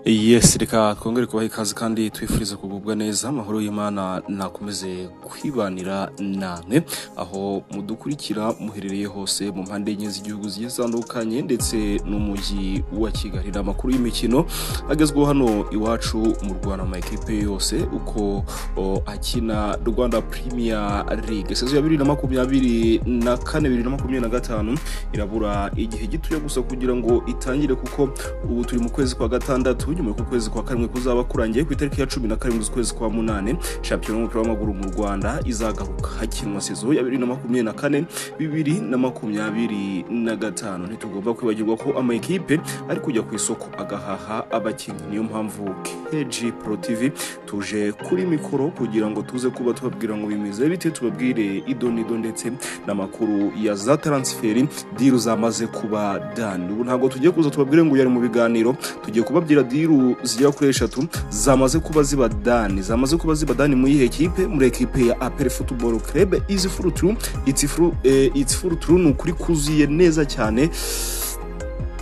Yes reka twongere kubaha ikaze kandi twifuriza kugubwa neza amahoro y'Imana nakomeze kwibanira namwe aho mudukurikira muherereye hose mu mpande enye z'igihugu zigiye zitandukanye ndetse n'umujyi wa Kigali ni amakuru y'imikino agezweho hano iwacu mu Rwanda mu ekipe yose uko o, akina Rwanda Premier League sezo ya bibiri na makumyabiri na kane bibiri na makumyabiri na gatanu irabura igihe gitoya gusa kugira ngo itangire kuko ubu turi mu kwezi kwa gatandatu nyuma y'uko ukwezi kwa karindwi kuzaba kurangiye ku itariki ya cumi na karindwi z'ukwezi kwa munani shampiyona y'umupira w'amaguru mu rwanda izagaruka hakinwa sezo ya bibiri na makumyabiri na kane bibiri na makumyabiri na gatanu ntitugomba kwibagirwa ko amakipe ari kujya ku isoko agahaha abakinnyi niyo mpamvu KG Pro TV tuje kuri mikoro kugira ngo tuze kuba tubabwira ngo bimeze bite tubabwire idonido ndetse n'amakuru ya za taransiferi diru zamaze kuba dani ubu ntabwo tugiye kuza tubabwire ngo yari mu biganiro tugiye kubabwira diru zigera kuri eshatu zamaze kuba ziba dani zamaze kuba ziba dani muri iyi ekipe muri ekipe ya apere futuboro kerebe izi furuturu itsi furu eh, itsi furuturu ni ukuri kuzuye neza cyane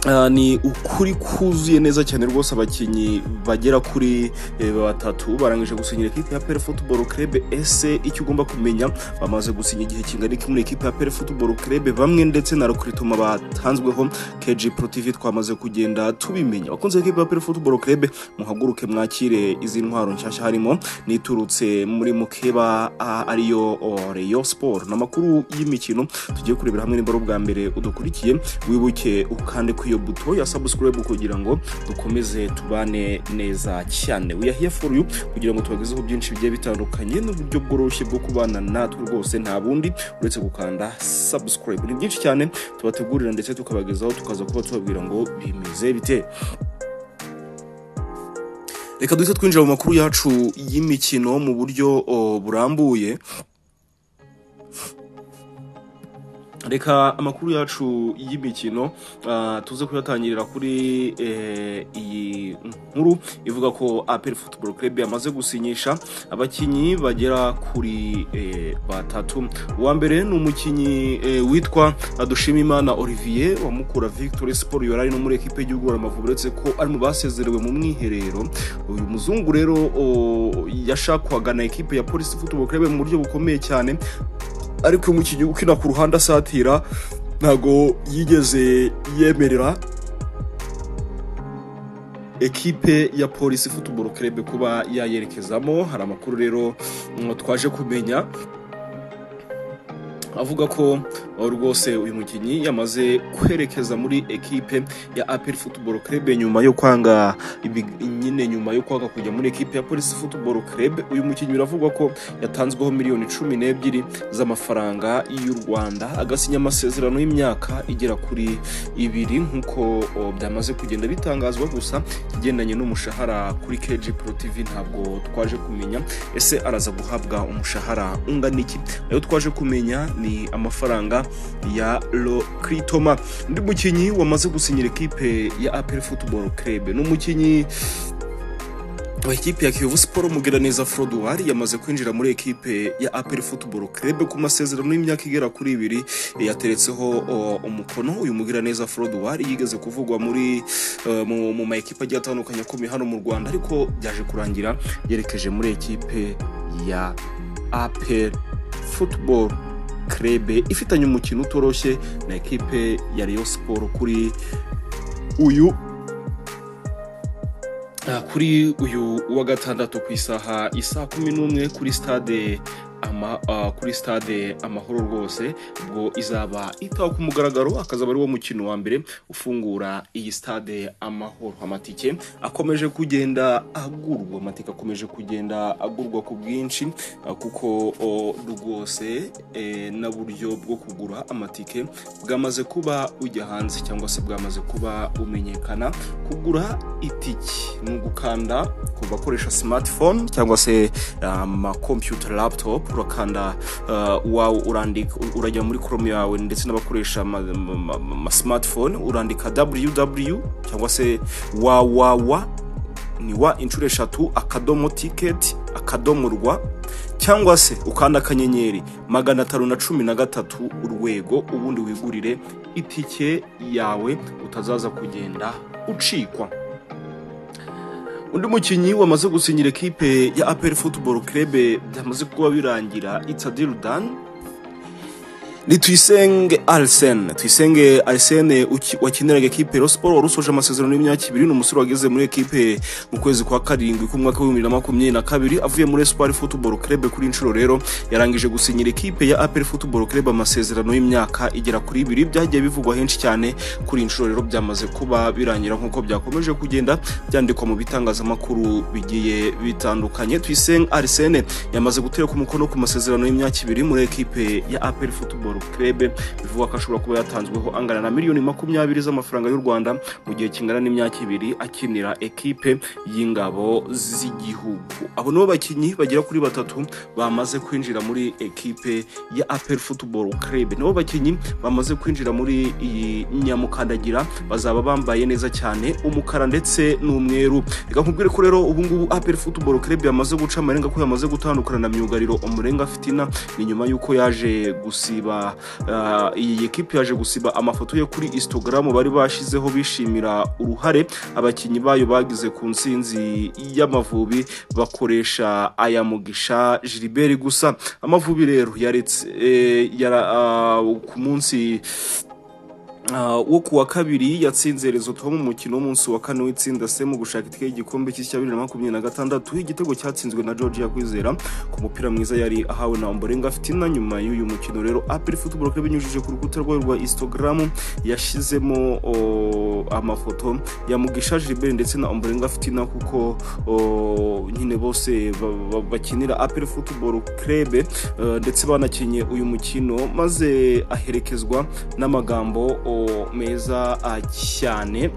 Ah, ni ukuri kuzuye neza cyane rwose abakinnyi bagera kuri eh, batatu barangije gusinyira ekipe ya pere futuboro kerebe ese icyo ugomba kumenya bamaze gusinya igihe kingana iki muri ekipe ya pere futuboro kerebe bamwe ndetse na rukritoma batanzweho keji pro tv twamaze kugenda tubimenya abakunzi b'ikipe ya pere futuboro kerebe muhaguruke mwakire izi ntwaro nshyashya harimo n'iturutse muri mukeba ah, ariyo oh, reyo siporo ni amakuru y'imikino tugiye kurebera hamwe niba ari ubwa mbere udukurikiye wibuke ukande ku iyo buto ya subscribe kugira ngo dukomeze tubane neza cyane we are here for you kugira ngo tubagezeho byinshi bigiye bitandukanye n'uburyo bworoshye bwo kubana natwe rwose nta bundi uretse gukanda subscribe ni byinshi cyane tubategurira ndetse tukabagezaho tukaza kuba tubabwira ngo bimeze bite reka duhite twinjira mu makuru yacu y'imikino mu buryo o, burambuye reka amakuru yacu y'imikino ah, tuze kuyatangirira kuri eh, iyi nkuru ivuga ko apel football club yamaze gusinyisha abakinnyi bagera kuri eh, batatu uwa mbere ni umukinnyi eh, witwa dushimimana olivier wamukura victory sport yari ari no muri ekipe y'igihugu amavubi uretse ko ari mu basezerewe mu mwiherero uyu muzungu rero o, yashakwaga na ekipe ya polisi football club mu buryo bukomeye cyane ariko mu gihugu ukina ku ruhande asatira ntago yigeze yemerera ekipe ya polisi futuboro kerebe kuba yayerekezamo hari amakuru rero mm, twaje kumenya avuga ko uh, rwose uyu mukinnyi yamaze kwerekeza muri ekipe ya apel futuboro kerebe nyuma yo kwanga ibi- nyine nyuma yo kwanga kujya muri ekipe ya polisi futuboro kerebe uyu mukinnyi biravugwa ko yatanzweho miliyoni cumi n'ebyiri z'amafaranga y'u rwanda agasinya amasezerano y'imyaka igera kuri ibiri nk'uko o, byamaze kugenda bitangazwa gusa ikigendanye n'umushahara kuri kg pro tv ntabwo twaje kumenya ese araza guhabwa umushahara ungana iki ayo twaje kumenya ni amafaranga ya lokritoma undi mukinnyi wamaze gusinyira ekipe ya apel football club ni umukinnyi Ekipe ya Kiyovu Sport Mugiraneza Frodoir yamaze kwinjira muri ekipe ya APR Football Club ku masezerano y'imyaka igera kuri ibiri yateretseho o, umukono uyu Mugiraneza Frodoir yigeze kuvugwa muri eh, mu, mu ma ekipe agiye atandukanye akomeye hano mu Rwanda ariko byaje kurangira yerekeje muri ekipe ya APR Football Club ifitanye umukino utoroshye na ekipe ya Rayon Sport kuri uyu Ah, kuri uyu wa gatandatu ku isaha isaa kumi n'umwe kuri stade ama, ah, kuri stade amahoro rwose ubwo izaba itaho ku mugaragaro akazaba ari wo mukino wa mbere ufungura iyi stade amahoro amatike akomeje kugenda agurwa amatike akomeje kugenda agurwa ku bwinshi ah, kuko o, rwose eh, n'uburyo bwo kugura amatike bwamaze kuba ujya hanze cyangwa se bwamaze kuba bumenyekana kugura itiki ni ugukanda ku bakoresha smartphone cyangwa se amakompiyuta laptop urakanda uh, wawe urandika urajya muri chrome yawe ndetse n'abakoresha ama ama- ama smartphone urandika www cyangwa se www ni wa inshuro eshatu akadomo tiketi akadomo rwa cyangwa se ukanda akanyenyeri magana atanu na cumi na gatatu urwego ubundi wigurire itike yawe utazaza kugenda ucikwa undi mukinnyi wamaze gusinyira ekipe ya APR Football Club byamaze kuba birangira it's a deal done ni Tuyisenge Arsene Tuyisenge Arsene uki- wakiniraga ekipe Rayon Sports wari usoje amasezerano y'imyaka ibiri ni umusore wageze muri ekipe mu kwezi kwa karindwi k'umwaka w'ibihumbi bibiri na makumyabiri na kabiri avuye muri Espoir Football Club kuri inshuro rero yarangije gusinyira ekipe ya APR Football Club amasezerano y'imyaka igera kuri ibiri byagiye bivugwa henshi cyane kuri inshuro rero byamaze kuba birangira nk'uko byakomeje kugenda byandikwa mu bitangazamakuru bigiye bitandukanye Tuyisenge Arsene yamaze gutereka umukono ku masezerano y'imyaka ibiri muri ekipe ya APR Football Club bivugwa ko ashobora kuba yatanzweho angana na miliyoni makumyabiri z'amafaranga y'u Rwanda mu gihe kingana n'imyaka ibiri akinira ekipe y'ingabo z'igihugu abo nibo bakinnyi bagera kuri batatu bamaze kwinjira muri ekipe ya APR Football Club nibo bakinnyi bamaze kwinjira muri iyi nyamukandagira bazaba bambaye neza cyane umukara ndetse n'umweru reka nkubwire ko rero ubu ngubu APR Football Club yamaze guca amarenga ko yamaze gutandukana na myugariro Umurenga Fitina ni nyuma y'uko yaje gusiba ah, iyi ekipe yaje gusiba amafoto ye kuri Instagram bari bashizeho bishimira uruhare abakinnyi bayo bagize ku nsinzi y'amavubi bakoresha aya mugisha Gilbert gusa amavubi rero yaretse eh, yara ah, ku munsi Ah, wo ku wa kabiri yatsinze Lesotho mu mukino w'umunsi wa kane w'itsinda C mu gushaka itike y'igikombe cy'isi cya bibiri na makumyabiri na gatandatu igitego cyatsinzwe na Georgia Kwizera ku mupira mwiza yari ahawe na Ombolenga Fitina nyuma y'uyu mukino rero APR Football Club binyujije ku rukuta rwayo rwa Instagram yashyizemo o, amafoto ya Mugisha Gilbert ndetse na Ombolenga Fitina kuko o, nyine bose ba- ba- bakinira APR Football Club eh, ndetse banakinye uyu mukino maze aherekezwa n'amagambo o, meza ah, cyane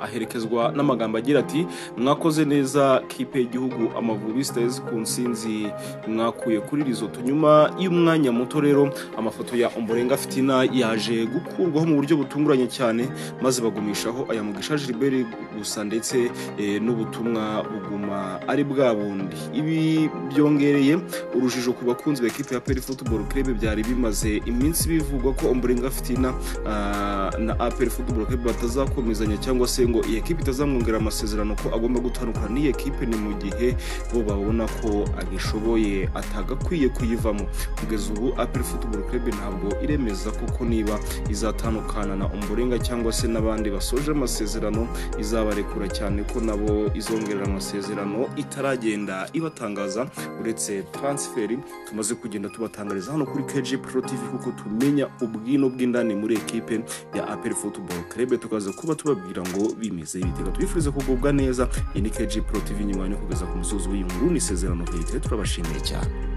aherekezwa n'amagambo agira ati mwakoze neza kipe y'igihugu amavubi stars ku nsinzi mwakuye kuri rizoto nyuma y'umwanya muto rero amafoto ya omborenga fitina yaje gukurwaho mu buryo butunguranye cyane maze bagumishaho aya mugisha gilbert gusa ndetse eh, n'ubutumwa buguma ari bwa bundi ibi byongereye urujijo ku bakunzi ba ekipe ya peri football club byari bimaze iminsi bivugwa ko omborenga fitina ah, na APR Football Club batazakomezanya cyangwa se ngo iyi ekipe itazamwongera amasezerano ko agomba gutandukana n'iyi ekipe ni mu gihe bo babona ko agishoboye atagakwiye kuyivamo kugeza ubu APR Football Club ntabwo iremeza koko niba izatandukana na Ombolenga cyangwa se n'abandi basoje amasezerano izabarekura cyane ko nabo izongerera amasezerano itaragenda ibatangaza uretse transferi tumaze kugenda tubatangariza hano kuri KG Pro TV kuko tumenya ubwino bw'indani muri ekipe ya APR Football Club tukaza kuba tubabwira ngo bimeze bitega tubifurize kugubwa neza iyi ni KG Pro TV nyuma yo kugeza ku musozi w'iyi nkuru ni isezerano leta turabashimiye cyane